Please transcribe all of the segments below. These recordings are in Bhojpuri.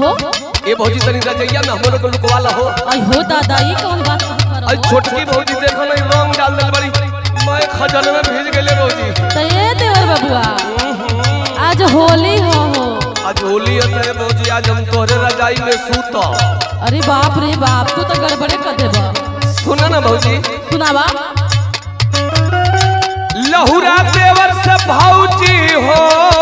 कहो ए भौजी तनी रजैया में हमरो को लुकवाला हो आई हो दादा ये कौन बात कर आई छोटकी भौजी देखो ना रंग डाल दिल बड़ी मैं खजन में भीज गेले भौजी तो ये देवर बबुआ आज होली हो हो आज होली है भौजी आज हम तोहरे रजाई में सूत अरे बाप रे बाप तू तो गड़बड़े कर देबा सुना ना भौजी सुनावा लहुरा देवर से भौजी हो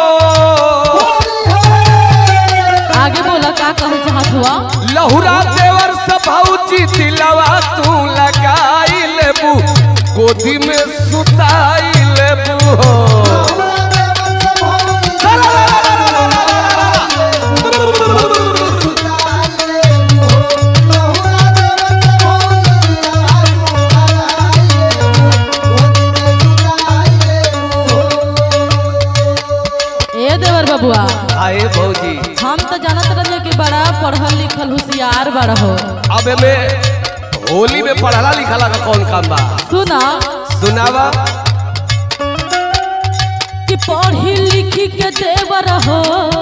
आगे बोला का कहे चाहत हुआ लहुरा देवर से भौजी दिलवा तू लगाई लेबू गोदी में सुताई लेबू हो ए देवर बबुआ आए भौजी हम तो जानत रहे कि बड़ा पढ़ल लिखल होशियार बड़ हो अब में होली में पढ़ला लिखला का कौन काम बा सुना सुनावा कि पढ़ी लिखी के देवर हो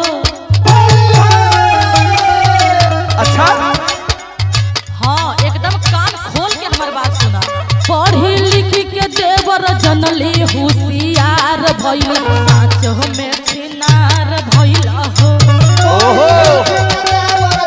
अच्छा हाँ एकदम कान खोल के हमार बात सुना पढ़ी लिखी के देवर जनली होशियार भइल साँचो में छिनार भइल हो ओहो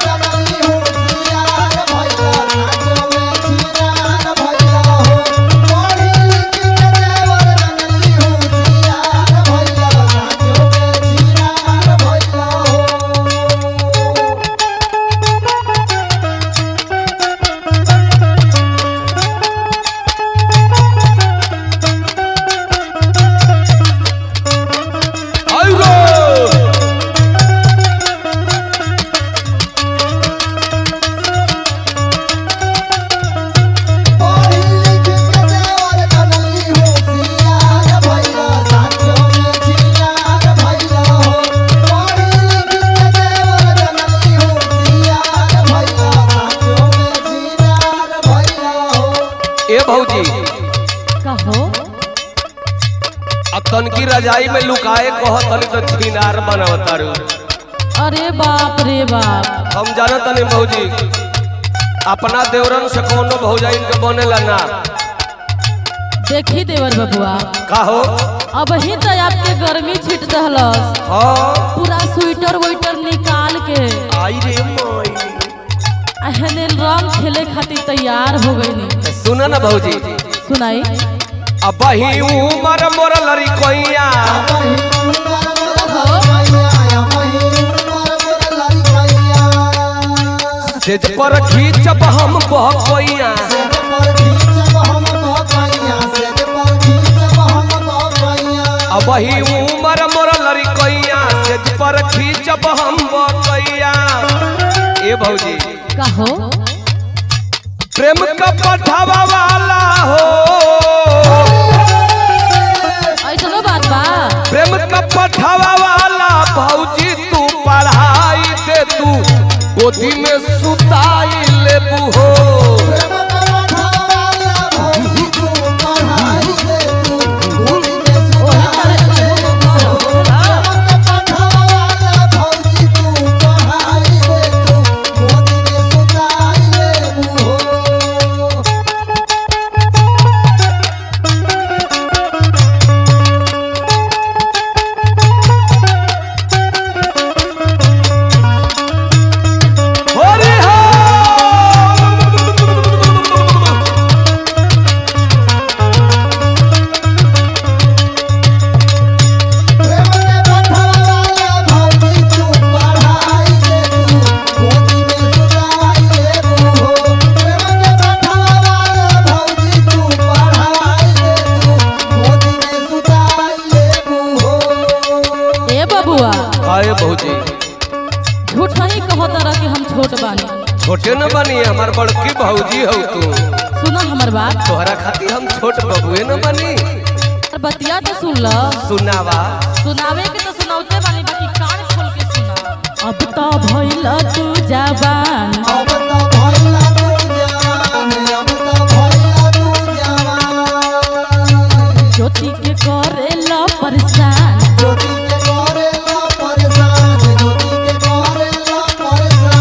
आइगो ए भौजी कहो अब तनकी रजाई में लुकाए कह तनी तो छिनार बनावतारू अरे बाप रे बाप हम जाना तनी भौजी अपना देवरन से कोनो भौजाइन के बनेला ना देखी देवर बबुआ का हो अब ही तो आपके गर्मी छिट दहलस हाँ पूरा स्वेटर वेटर निकाल के आई रे माई अहने रंग खेले खातिर तैयार हो गई सुना ना भौजी सुनाई अब ही उमर मोर लड़ी कोइया सेज पर खींचब हम बहकोइया अब ही उमर मोर लड़ी कोइया सेज पर खींचब हम बहकोइया ए भौजी कहो प्रेम का पठावा वाला हो ऐसनो बात बा प्रेम का पठावा वाला भौजी तू पढ़ाई दे तू गोदी में सुताई लेबू हो होरी हो ए बबुआ आए भौजी झूठ नहीं कहो तरह कि हम छोट बानी छोटे न बनी हमार बड़की भौजी हो तू सुनो हमर बात तोहरा खातिर हम छोट बबुए न बनी और बतिया तो सुन ल सुनावा सुनावे के तो सुनावते बानी बाकी कान खोल के सुना अब तो भइल तू जवान ज्योति के करेला परेशान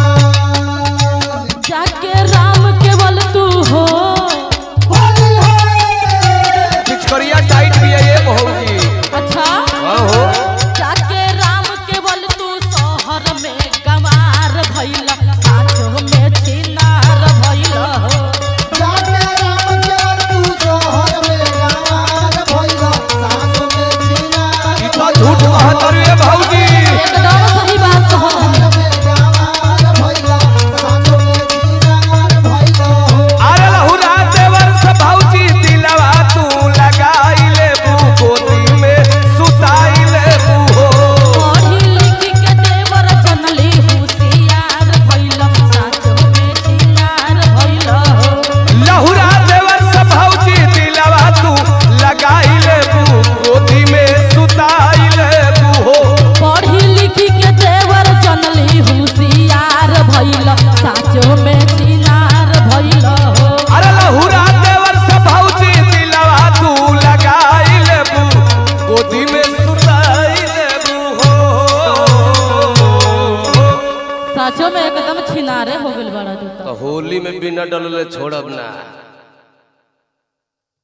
बिना डलले छोड़ब ना